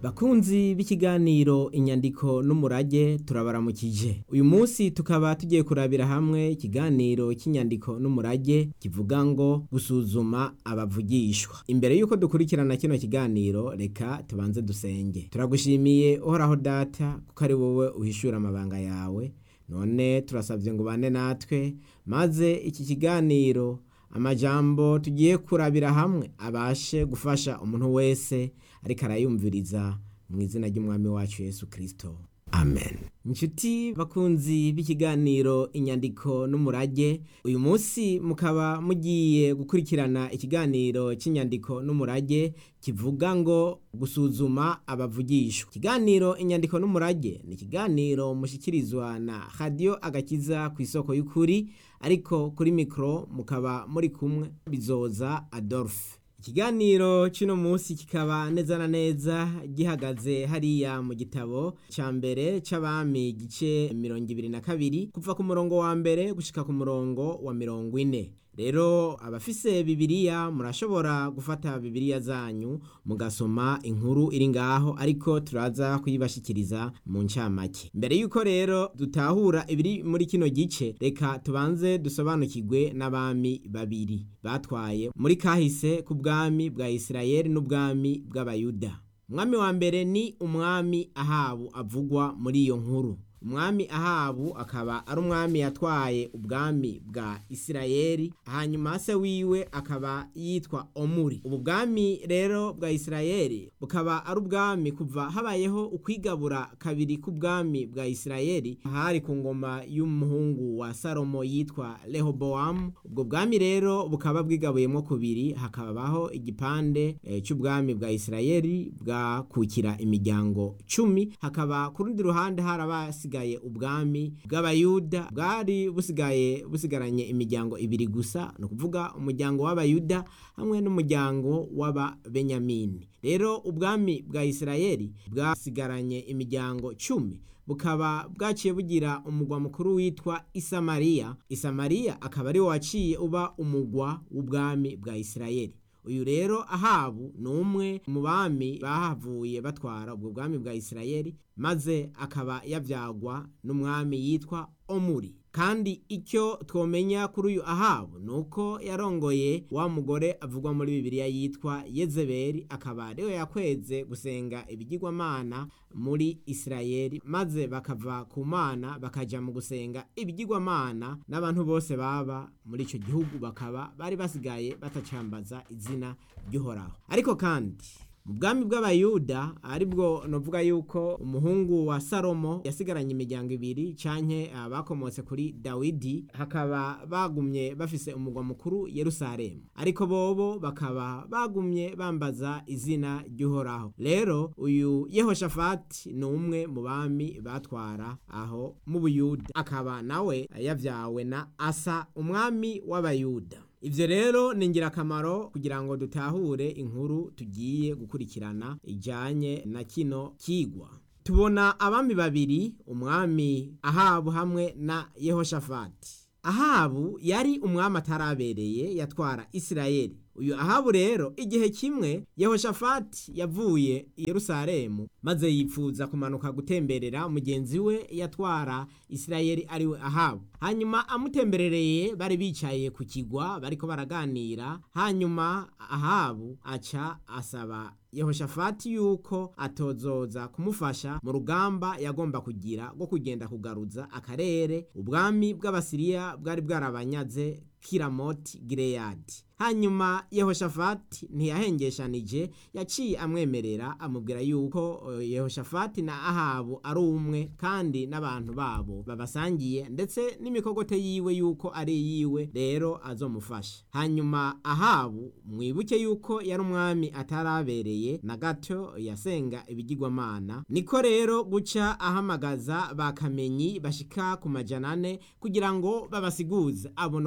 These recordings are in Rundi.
bakunzi b'ikiganiro inyandiko n'umurage turabaramukije uyu munsi tukaba tugiye kurabira hamwe ikiganiro cy'inyandiko n'umurage kivuga ngo gusuzuma abavugishwa imbere y'uko dukurikirana kino kiganiro reka tubanze dusenge turagushimiye uhoraho data kuko ari wowe uhishura amabanga yawe none turasabye ngo ubane natwe maze iki kiganiro amajambo tugiye kurabira hamwe abashe gufasha umuntu wese ariko arayumviriza mu izina ry'umwami wacu yesu kirisito amen inshuti bakunzi b'ikiganiro inyandiko n'umurage uyu munsi mukaba mugiye gukurikirana ikiganiro cy'inyandiko n'umurage kivuga ngo gusuzuma abavugishwa ikiganiro inyandiko n'umurage ni ikiganiro mushyikirizwa na radiyo agakiza ku isoko y'ukuri ariko kuri mikoro mukaba muri kumwe bizoza adolphe ikiganiro cy'uno munsi kikaba neza na neza gihagaze hariya mu gitabo cya mbere cy'abami igice mirongo ibiri na kabiri kuva ku murongo wa mbere gushyika ku murongo wa mirongo ine rero abafise bibiriya murashobora gufata bibiriya zanyu mugasoma inkuru iri ngaho ariko turaza kuyibashikiriza mu ncamake mbere y'uko rero dutahura ibiri muri kino gice reka tubanze dusobanukirwe n'abami babiri batwaye muri kahise ku bwami bwa isirayeli n'ubwami bw'abayuda umwami wa mbere ni umwami ahabu avugwa muri iyo nkuru umwami ahabu akaba ari umwami yatwaye ubwami bwa isirayeli hanyuma se wiwe akaba yitwa omuri ubu bwami rero bwa isirayeli bukaba ari ubwami kuva habayeho ukwigabura kabiri k'ubwami bwa isirayeli hari ku ngoma y'umuhungu wa salomo yitwa rehobowamu ubwo bwami rero bukaba bwigabuyemo kubiri hakabaho igipande e, cy'ubwami bwa isirayeli bwakukira imiryango cumi hakaba ku rundi ruhande harabasi busigaye ubwami bw'abayuda bwari busigaye busigaranye imiryango ibiri gusa ni ukuvuga umuryango w'abayuda hamwe n'umuryango w'ababenyamini rero ubwami bwa isirayeli bwasigaranye imiryango cumi bukaba bwaciye bugira umugwa mukuru witwa isamariya isamariya akaba ari wo waciye uba umugwa w'ubwami bwa isirayeli uyu rero ahabu ni umwe mu bami bahavuye batwara ubwo bwami bwa isirayeli maze akaba yabyagwa n'umwami yitwa omuri kandi icyo twomenya kuri uyu ahabu ni uko yarongoye wa mugore avugwa muri bibiliya yitwa yezebeli akaba ariwe yakweze gusenga ibigirwamana muri isirayeli maze bakava ku mana bakajya mu gusenga ibigirwamana n'abantu bose baba muri icyo gihugu bakaba bari basigaye batacambaza izina ry'uhoraho ariko kandi mu bwami bw'abayuda aribwo navuga yuko umuhungu wa salomo yasigaranye imiryango ibiri canke bakomotse kuri dawidi hakaba bagumye bafise umugwa mukuru yerusalemu ariko bobo bakaba bagumye bambaza izina ry'uhoraho rero uyu yehoshafati ni umwe mu bami batwara aho mu buyuda akaba nawe yavyawe na asa umwami w'abayuda ivyo rero ni ingirakamaro kugira ngo dutahure inkuru tugiye gukurikirana ijanye na kino kigwa tubona abami babiri umwami ahabu hamwe na yehoshafati ahabu yari umwami atarabereye yatwara isirayeli uyu ahabu rero igihe kimwe yehoshafati yavuye i yerusalemu maze yipfuza kumanuka gutemberera mugenzi we yatwara isirayeli ariwe ahabu hanyuma amutemberereye bari bicaye ku kigwa bariko baraganira hanyuma ahabu aca asaba yehoshafati yuko atozoza kumufasha mu rugamba yagomba kugira rwo kugenda kugaruza akarere ubwami bw'abasiriya bwari bwarabanyaze kiramoti gireyadi hanyuma yehoshafati ntiyahengeshanije yaciye amwemerera amubwira yuko yehoshafati na ahabu ari umwe kandi n'abantu babo babasangiye ndetse n'imikogote yiwe yuko ari yiwe rero azomufasha hanyuma ahabu mwibuke yuko yari umwami atarabereye na gato yasenga ibigirwamana niko rero guca ahamagaza bakamenyi bashika ku majana ane kugira ngo babasiguze abo novuga yuko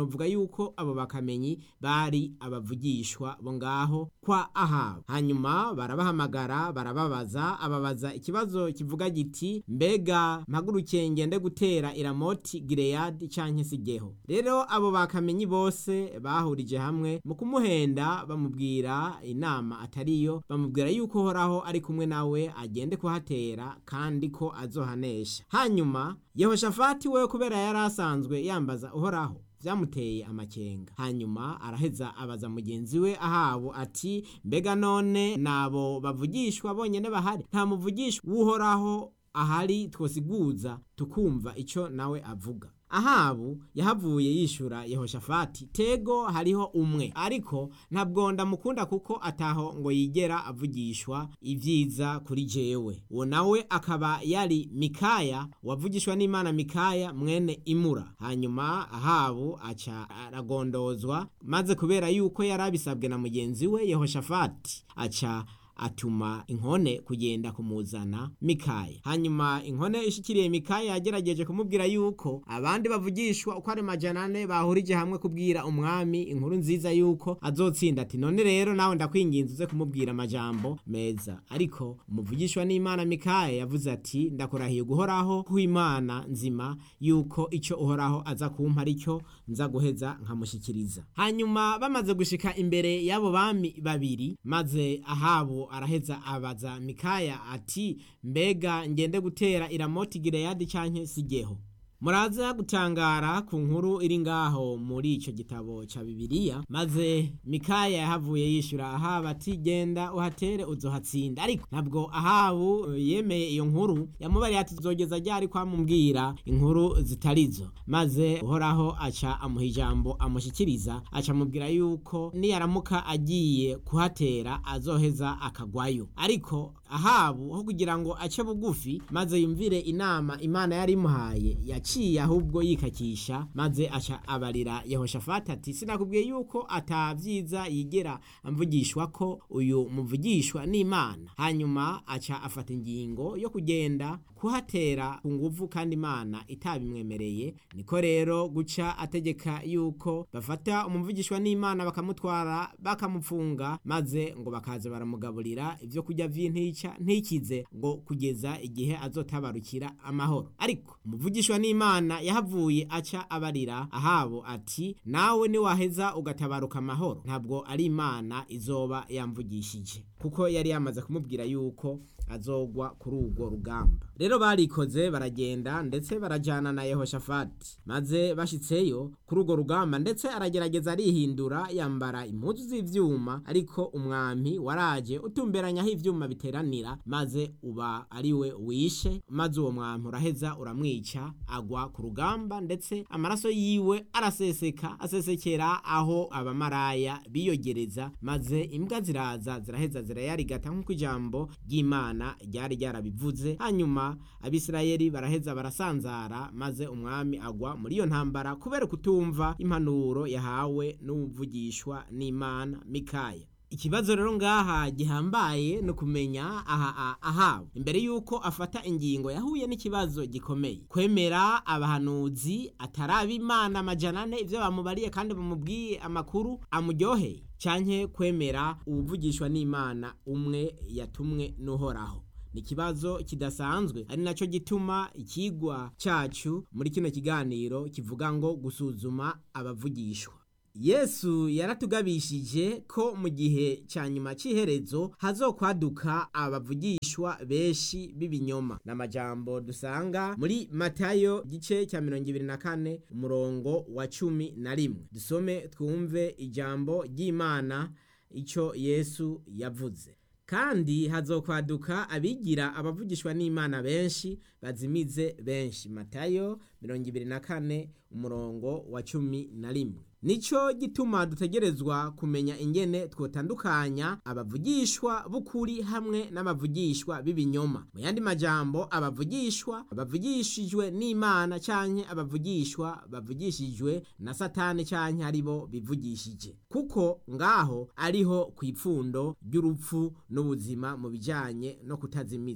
yuko abo bakamenyi bari abavugishwa bo ngaho kwa ahabu hanyuma barabahamagara barababaza ababaza ikibazo kivuga giti mbega mpagurukiye ngende gutera iramoti gireyadi canke sigeho rero abo bakamenyi bose bahurije hamwe mu kumuhenda bamubwira inama atariyo bamubwira yuko horaho ari kumwe nawe agende kuhatera kandi ko azohanesha hanyuma yehoshafati we kubera yari asanzwe yambaza uhoraho byamuteye amakenga hanyuma araheza abaza mugenzi we ahabo ati mbega none nabo bavugishwa bonyene bahari nta muvugishwa w'uhoraho ahari twosiguza tukumva ico nawe avuga ahabu yahavuye yishura yehoshafati tego hariho umwe ariko ntabwo ndamukunda kuko ataho ngo yigera avugishwa ibyiza kuri jewe uwo nawe akaba yari mikaya wavugishwa n'imana mikaya mwene imura hanyuma ahabu aca aragondozwa maze kubera yuko yari abisabwe na mugenzi we yehoshafati aca atuma inkone kugenda kumuzana mikaya hanyuma inkone ishikiriye mikaya yagerageje kumubwira yuko abandi bavugishwa uko ari majana ane bahurije hamwe kubwira umwami inkuru nziza yuko azotsinda ati none rero nawe ndakwinginze uze kumubwira amajambo meza ariko umuvugishwa n'imana mikaya yavuze ati ndakurahiye guhoraho ku imana nzima yuko ico uhoraho aza kumpa aricyo nza guheza nkamushikiriza hanyuma bamaze gushika imbere y'abo bami babiri maze ahabo araheza abaza mikaya ati mbega ngende gutera iramoti gireyadi canke sigeho muraza gutangara ku nkuru iri ngaho muri ico gitabo ca bibiliya maze mikaya yahavuye yishura ahaba ati genda uhatere uzohatsinda ariko ntabwo ahabu yemeye iyo nkuru yamubariye ati zogeza ryari kwamubwira inkuru zitarizo maze uhoraho aca amuha ijambo amushikiriza aca amubwira yuko niyaramuka agiye kuhatera azoheza akagwayo ariko ahabu ho kugira ngo ace bugufi maze yumvire inama imana yari imuhaye yaciye ahubwo yikakisha maze aca abarira yehoshafati ati sinakubwiye yuko atabyiza yigera amvugishwa ko uyu muvugishwa n'imana hanyuma aca afata ingingo yo kugenda kuhatera ku nguvu kandi imana itabimwemereye niko rero guca ategeka yuko bafata umuvugishwa n'imana bakamutwara bakamupfunga maze ngo bakaza baramugaburira ibyo kurya vy'intica ntikize ngo kugeza igihe azotabarukira amahoro ariko umuvugishwa n'imana yahavuye aca abarira ahabo ati nawe niwaheza ugatabaruka amahoro ntabwo ari imana izoba yamvugishije kuko yari yamaze kumubwira yuko azogwa kuri urwo rugamba rero barikoze baragenda ndetse barajyana na yehoshafati maze bashitseyo kuri urwo rugamba ndetse aragerageza arihindura yambara impuzu z'ivyuma ariko umwami waraje utumberanya aho ivyuma biteranira maze uba ari we wishe maze uwo mwami uraheza uramwica agwa ku rugamba ndetse amaraso yiwe araseseka asesekera aho abamaraya biyogereza maze imbwa ziraza ziraheza zirayarigata nk'uko ijambo ry'imana ryari ryarabivuze hanyuma abisirayeli baraheza barasanzara maze umwami agwa muri iyo ntambara kubera kutumva impanuro yahawe n'umuvugishwa n'imana mikaya ikibazo rero ngaha gihambaye no kumenya aha ahawe imbere yuko afata ingingo yahuye n'ikibazo gikomeye kwemera abahanuzi ataraba imana amajana ane ibyo bamubariye kandi bamubwiye amakuru amuryoheye canke kwemera ubuvugishwa n'imana umwe yatumwe n'uhoraho ni ikibazo kidasanzwe ari nacyo gituma ikigwa cyacu muri kino kiganiro kivuga ngo gusuzuma abavugishwa yesu yaratugabishije ko mu gihe cya nyuma cy'iherezo hazokwaduka abavugishwa benshi b'ibinyoma ni amajambo dusanga muri matayo gice cya mirongo ibiri na kane umurongo wa cumi na rimwe dusome twumve ijambo ry'imana icyo yesu yavuze kandi hazokwaduka abigira abavugishwa n'imana benshi bazimize benshi matayo mirongo ibiri na kane umurongo wa cumi na rimwe nico gituma dutegerezwa kumenya ingene twotandukanya abavugishwa b'ukuri hamwe n'abavugishwa b'ibinyoma mu yandi majambo abavugishwa bavugishijwe n'imana canke abavugishwa bavugishijwe na satani canke aribo bivugishije kuko ngaho ariho kw'ipfundo ry'urupfu n'ubuzima mu bijanye no kutazimizwa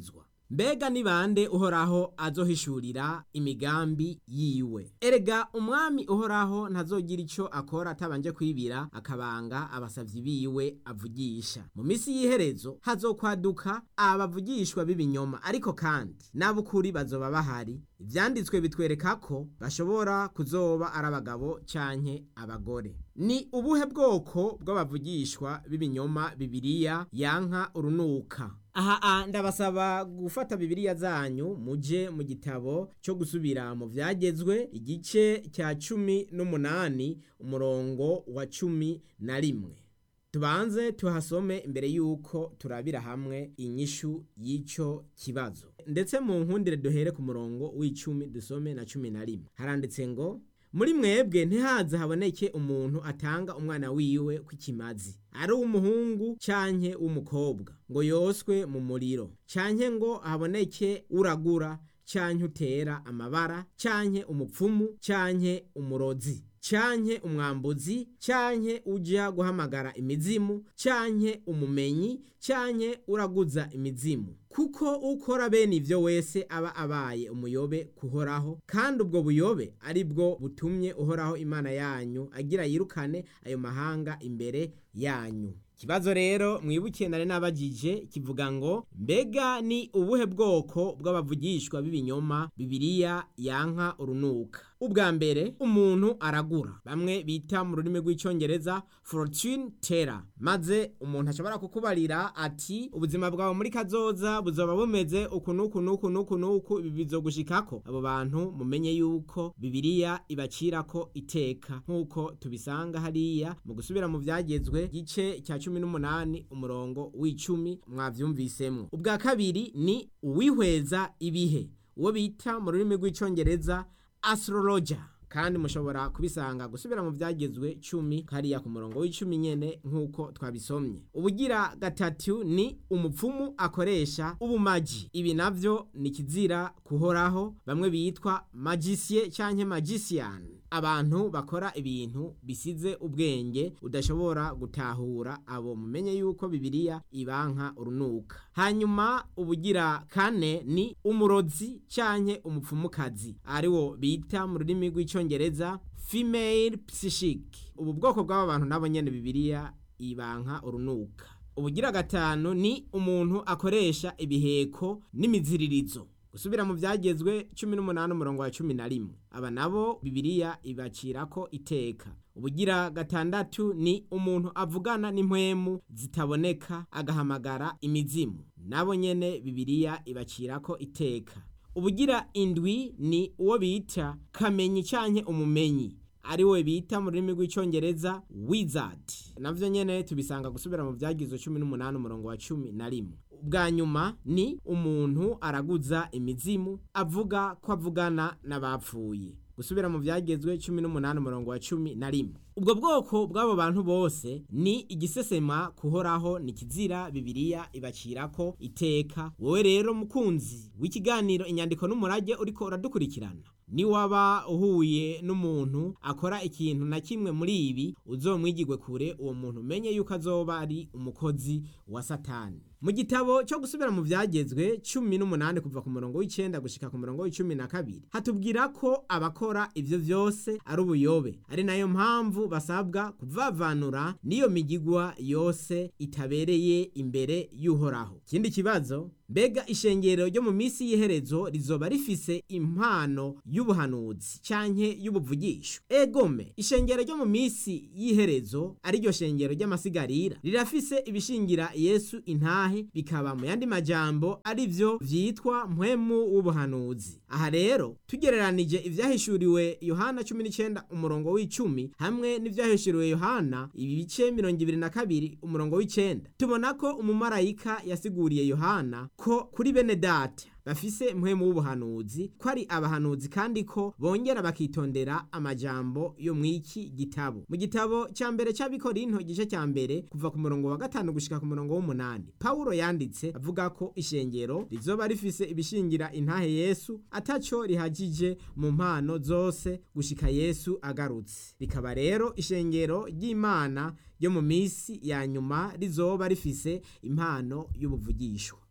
mbega ni bande uhoraho azohishurira imigambi yiwe erega umwami uhoraho ntazogira ico akora atabanje kwibira akabanga abasavyi biwe avugisha mu misi y'iherezo hazokwaduka abavugishwa b'ibinyoma ariko kandi n'abukuri bazoba bahari ivyanditswe bitwereka ko bashobora kuzoba ari abagabo canke abagore ni ubuhe bwoko bw'abavugishwa b'ibinyoma bibiriya yanka urunuka aha ndabasaba gufata bibiriya zanyu muje mu gitabo cyo gusubira mu vyagezwe igice cya cumi n'umunani umurongo wa cumi na rimwe tubanze tuhasome imbere y'uko turabira hamwe inyishu y'ico kibazo ndetse mu nkundire duhere ku murongo w'icumi dusome na cumi na rimwe haranditse ngo muri mwebwe ntihaze haboneke umuntu atanga umwana wiwe kw'ikimazi ari uw'umuhungu canke w'umukobwa ngo yoswe mu muriro canke ngo haboneke uragura canke utera amabara canke umupfumu canke umurozi canke umwambuzi canke uja guhamagara imizimu canke umumenyi canke uraguza imizimu kuko ukora bene ivyo wese aba abaye umuyobe kuhoraho kandi ubwo buyobe ari bwo butumye uhoraho imana yanyu agira yirukane ayo mahanga imbere yanyu ikibazo rero mwibukiye nari nabajije kivuga ngo mbega ni ubuhe bwoko bw'abavugishwa b'ibinyoma bibiriya yanka urunuka ubwa mbere umuntu aragura bamwe bita mu rurimi rw'icyongereza fortune teller maze umuntu ashobora kukubarira ati ubuzima bwawe muri kazoza buzoba bumeze uku n'uku n'uku n'uku n'uku ibi bizogushikako abo bantu mumenye yuko bibiriya ibacirako iteka nk'uko tubisanga hariya mu gusubira mu vyagezwe gice cya cumi n'umunani umurongo w'icumi mwavyumvisemwo ubwa kabiri ni uwihweza ibihe uwo bita mu rurimi rw'icongereza astrologer kandi mushobora kubisanga gusubira mu vyagezwe cumi kariya ku murongo w'icumi nyene nk'uko twabisomye ubugira gatatu ni umupfumu akoresha ubumaji ibi navyo ni kizira kuhoraho bamwe bitwa magicier canke magician abantu bakora ibintu bisize ubwenge udashobora gutahura abo mumenye yuko bibiliya ibanka urunuka hanyuma ubugira kane ni umurozi canke umupfumukazi ariwo bita mu rurimi rw'icongereza female psychic ubu bwoko bw'aba bantu nabo nyene bibiliya ibanka urunuka ubugira gatanu ni umuntu akoresha ibiheko n'imiziririzo gusubira mu vyagezwe cumi n'umunani umurongo wa cumi na rimwe aba nabo bibiliya ibacirako iteka ubugira gatandatu ni umuntu avugana n'impwemu zitaboneka agahamagara imizimu nabo nyene bibiliya ibacirako iteka ubugira indwi ni uwo bita kamenyi canke umumenyi ari we bita mu rurimi rw'icyongereza wizard navyo nyene tubisanga gusubira mu vyagizwe cumi n'umunani umurongo wa cumi na rimwe bwa nyuma ni umuntu araguza imizimu avuga ko avugana n'abapfuye gusubira mu vyagezwe cumi n'umunani umurongo wa cumi na rimwe ubwo bwoko bw'abo bantu bose ni igisesema kuhoraho ni kizira bibiliya ibacirako iteka wowe rero mukunzi w'ikiganiro inyandiko n'umurage uriko uradukurikirana ni waba uhuye n'umuntu akora ikintu na kimwe muri ibi uzomwigirwe kure uwo muntu umenye yuko azoba ari umukozi wa satani mu gitabo cyo gusubira mu vyagezwe cumi n'umunani kuva ku murongo w'icenda gushika ku murongo w'icumi na kabiri hatubwira ko abakora ivyo vyose ari ubuyobe ari nayo mpamvu basabwa kuvavanura n'iyo migigwa yose itabereye imbere y'uhoraho ikindi kibazo mbega ishengero ryo mu minsi y'iherezo rizoba rifise impano y'ubuhanuzi canke y'ubuvugisho egome ishengero ryo mu minsi y'iherezo ariryo shengero ry'amasigarira rirafise ibishingira yesu intahe bikaba mu yandi majambo ari vyo vyitwa mpwemu w'ubuhanuzi aha rero tugereranije ivyahishuriwe yohana cumi n'icenda umurongo w'icumi hamwe n'ivyahishuriwe yohana ibice mirongo ibiri na kabiri umurongo w'icenda tubona ko umumarayika yasiguriye yohana ko kuri bene data bafise mpwemu w'ubuhanuzi ko ari abahanuzi kandi ko bongera bakitondera amajambo yo mw'iki gitabo mu gitabo cya mbere cy'abikorinto igice cya mbere kuva ku murongo wa gatanu gushika ku murongo w'umunani pawulo yanditse avuga ko ishengero rizoba rifise ibishingira intahe yesu ataco rihagije mu mpano zose gushika yesu agarutse rikaba rero ishengero ry'imana ryo mu minsi ya nyuma rizoba rifise impano y'ubuvugishwa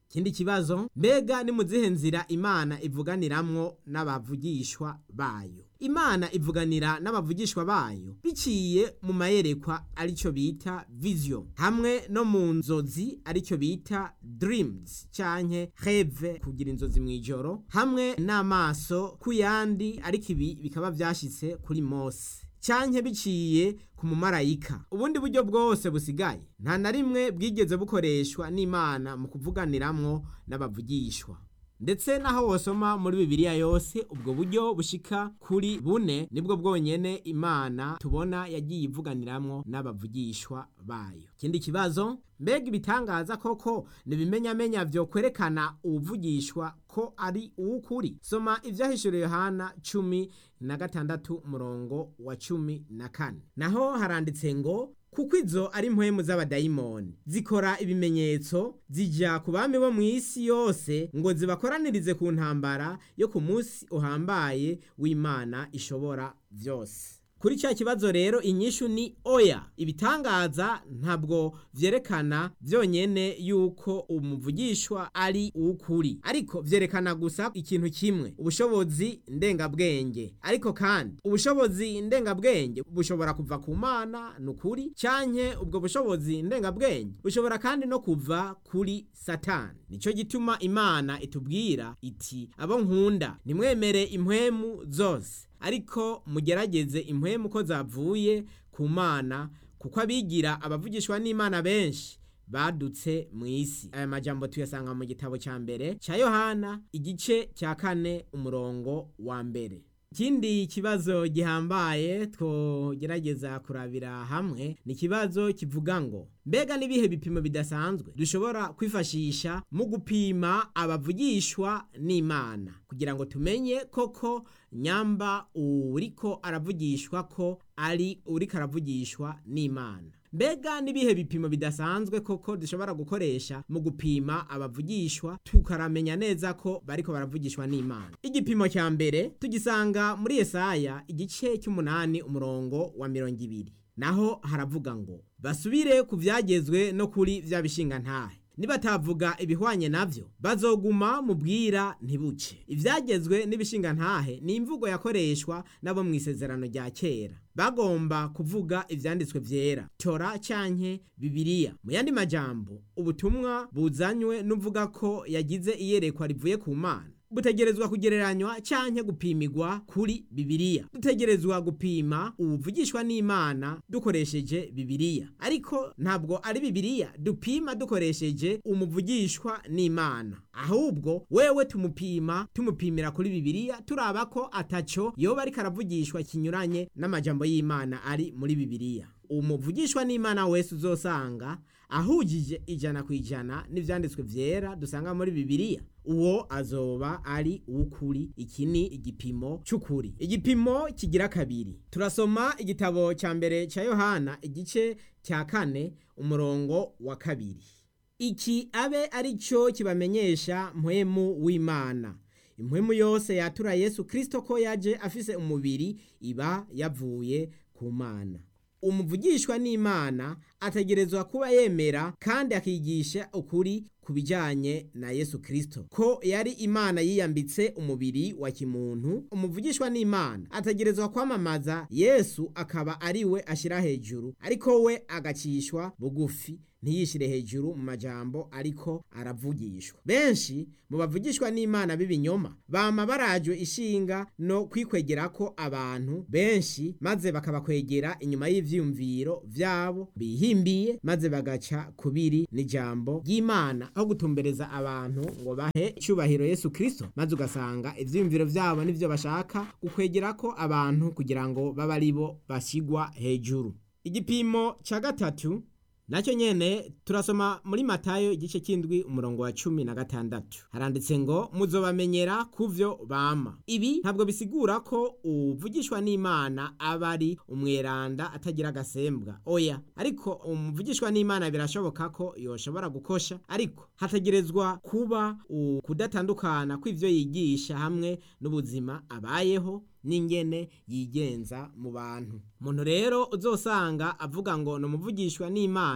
ikindi kibazo mbega ni mu zihe nzira imana ivuganiramwo n'abavugishwa bayo imana ivuganira n'abavugishwa bayo biciye mu mayerekwa aricyo bita vision hamwe no mu nzozi aricyo bita dreams canke reve kugira inzozi mu ijoro hamwe n'amaso ku yandi ariko ibi bikaba vyashitse kuri mose canke biciye ku mumarayika ubundi buryo bwose busigaye nta na rimwe bwigeze bukoreshwa n'imana mu kuvuganiramwo n'abavugishwa ndetse naho wosoma muri bibiliya yose ubwo buryo bushika kuri bune nibwo bwonyene imana tubona yagiye ivuganiramwo n'abavugishwa bayo ikindi kibazo mbega ibitangaza koko nibimenyamenya vyo kwerekana uwuvugishwa ko ari uw'ukuri soma ivyahishuriye yohana cumi na gatandatu umurongo wa cumi na kane naho haranditse ngo kuko izo ari impwemu z'abadayimoni zikora ibimenyetso zija ku bami bo mu isi yose ngo zibakoranirize ku ntambara yo ku munsi uhambaye w'imana ishobora vyose kuri cya kibazo rero inyishu ni oya ibitangaza ntabwo vyerekana vyonyene yuko umuvugishwa ari uw'ukuri ariko vyerekana gusa ikintu kimwe ubushobozi ndengabwenge ariko kandi ubushobozi ndengabwenge bushobora kuva ku mana ni ukuri canke ubwo bushobozi ndengabwenge bushobora kandi no kuva kuri satani nico gituma imana itubwira iti abo nkunda nimwemere impwemu zose ariko mugerageze impwemu ko zavuye ku mana kuko abigira abavugishwa n'imana benshi badutse mu isi aya majambo tuyasanga mu gitabo cya mbere cya yohana igice cya kane umurongo wa mbere ikindi kibazo gihambaye twogerageza kurabira hamwe ni ikibazo kivuga ngo mbega n'ibihe bipimo bidasanzwe dushobora kwifashisha mu gupima abavugishwa n'imana kugira ngo tumenye koko nyamba uriko aravugishwa ko ari uriko aravugishwa n'imana mbega n'ibihe bipimo bidasanzwe koko dushobora gukoresha mu gupima abavugishwa tukaramenya neza ko bariko baravugishwa n'imana igipimo cya mbere tugisanga muri yesaya igice cy'umunani umurongo wa mirongo ibiri naho haravuga ngo basubire ku vyagezwe no kuri vya bishinga ntahe nibatavuga ibihwanye navyo bazoguma mu bwira ntibuce ivyagezwe n'ibishinga ntahe ni imvugo yakoreshwa nabo mu isezerano rya kera bagomba kuvuga ivyanditswe vyera tora canke bibiliya mu yandi majambo ubutumwa buzanywe n'uvuga ko yagize iyerekwa rivuye ku mana butegerezwa kugereranywa canke gupimirwa kuri bibiliya dutegerezwa gupima ubuvugishwa n'imana dukoresheje bibiliya ariko ntabwo ari bibiliya dupima dukoresheje umuvugishwa n'imana ahubwo wewe tumupima tumupimira kuri bibiliya turaba ko ataco yoba ariko aravugishwa kinyuranye n'amajambo y'imana ari muri bibiliya umuvugishwa n'imana wese uzosanga ahujije ijana ku ijana n'ivyanditswe vyera dusanga muri bibiliya uwo azoba ari uw'ukuri iki ni igipimo c'ukuri igipimo kigira kabiri turasoma igitabo ca mbere ca yohana igice cya kane umurongo wa kabiri iki abe ari cyo kibamenyesha mpwemu w'imana impwemu yose yatura yesu kristo ko yaje afise umubiri iba yavuye ku mana umuvugishwa n'imana ategerezwa kuba yemera kandi akigisha ukuri ku bijyanye na yesu kirisito ko yari imana yiyambitse umubiri wa kimuntu umuvugishwa n'imana ategerezwa kwamamaza yesu akaba ari we ashyira hejuru ariko we agacishwa bugufi ntiyishyire hejuru mu majambo ariko aravugishwa benshi mu bavugishwa n'imana b'ibinyoma bama barajwe ishinga no kwikwegera ko abantu benshi maze bakabakwegera inyuma y'ivyumviro vyabo bihimbiye maze bagaca kubiri n'ijambo ry'imana aho gutumbereza abantu ngo bahe icyubahiro yesu kristo maze ugasanga ivyiyumviro vyabo nivyo bashaka gukwegera ko abantu kugira ngo babe ari bo bashyigwa hejuru igipimo ca gatatu nacyo nyene turasoma muri matayo igice cy'indwi umurongo wa cumi na gatandatu haranditse ngo muzobamenyera kuvyo bama ibi ntabwo bisigura ko uvugishwa n'imana aba ari umweranda atagira agasembwa oya ariko umuvugishwa n'imana birashoboka ko yoshobora gukosha ariko hategerezwa kuba ukudatandukana kw'ivyo yigisha hamwe n'ubuzima abayeho n'ingene yigenza mu bantu umuntu rero uzosanga avuga ngo ni umuvugishwa n'imana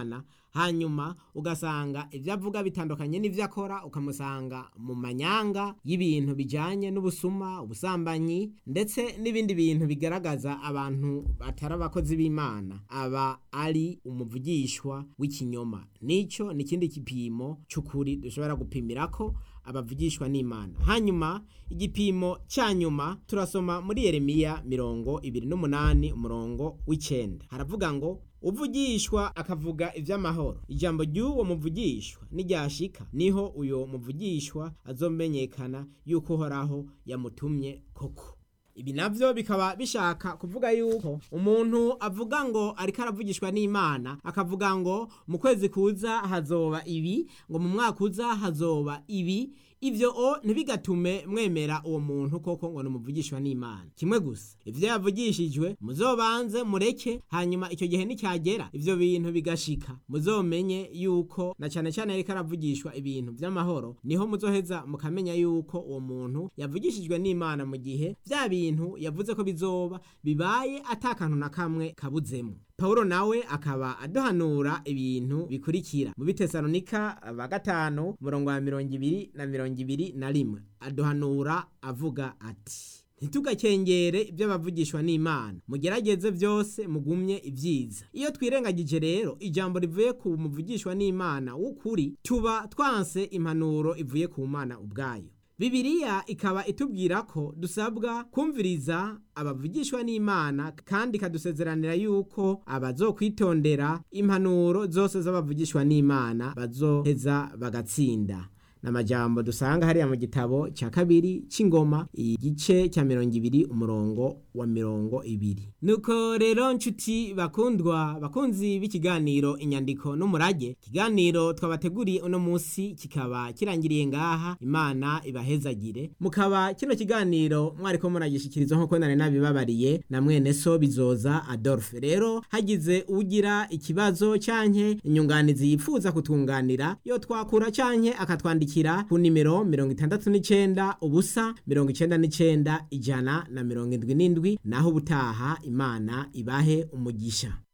hanyuma ugasanga ibyo avuga bitandukanye n'ibyo akora ukamusanga mu manyanga y'ibintu bijyanye n'ubusuma ubusambanyi ndetse n'ibindi bintu bigaragaza abantu batari abakozi b'imana aba ari umuvugishwa w'ikinyoma nicyo ni ikindi gipimo cy'ukuri dushobora gupimira ko abavugishwa n'imana hanyuma igipimo cya nyuma turasoma muri yeremiya mirongo ibiri n'umunani umurongo w'icyenda haravuga ngo uvugishwa akavuga iby'amahoro ijambo ry'uwo muvugishwa n'iryashika niho uyo muvugishwa azomenyekana yuko uhoraho yamutumye koko ibi navyo bikaba bishaka kuvuga yuko umuntu avuga ngo ariko aravugishwa n'imana akavuga ngo mu kwezi kuza hazoba ibi ngo mu mwaka uza hazoba ibi ivyo o ntibigatume mwemera uwo muntu koko ngo numuvugishwa n'imana kimwe gusa ivyo yavugishijwe muzobanze mureke hanyuma icyo gihe nicyagera ivyo bintu bigashika muzomenye yuko na cane cane ariko aravugishwa ibintu vy'amahoro niho muzoheza mukamenya yuko uwo muntu yavugishijwe n'imana mu gihe vya bintu yavuze ko bizoba bibaye atakantu na kamwe kabuzemo Paulo nawe akaba aduhanura ibintu bikurikira mu bitesalonika ba gatanu murongo wa mirongo ibiri na mirongo ibiri na rimwe aduhanura avuga ati ntitugakengere ibyo bavugishwa n'imana mugerageze byose mugumye ibyiza iyo twirengagije rero ijambo rivuye ku muvugishwa n'imana w'ukuri tuba twanse impanuro ivuye ku mana ubwayo Bibiliya ikaba itubwira ko dusabwa kumviriza abavugishwa n'Imana kandi ikadusezeranira yuko abazokwitondera impanuro zose z'abavugishwa n'Imana bazoheza bagatsinda n'amajambo dusanga hariya mu gitabo cya kabiri c'ingoma igice cya mirongo ibiri umurongo wa mirongo ibiri nuko rero nshuti bakundwa bakunzi b'ikiganiro inyandiko n'umurage ikiganiro twabateguriye uno munsi kikaba kirangiriye ngaha imana ibahezagire mukaba kino kiganiro mwariko muragishikiriza nk'uko nari nabibabariye na mwene so bizoza adolphe rero hagize ugira ikibazo canke inyunganizi yifuza kutunganira yo twakura canke akatwandikira ku nimero mirongo itandatu n'icenda ubusa mirongo icenda n'icenda ijana na mirongo indwi n'indwi naho ubutaha imana ibahe umugisha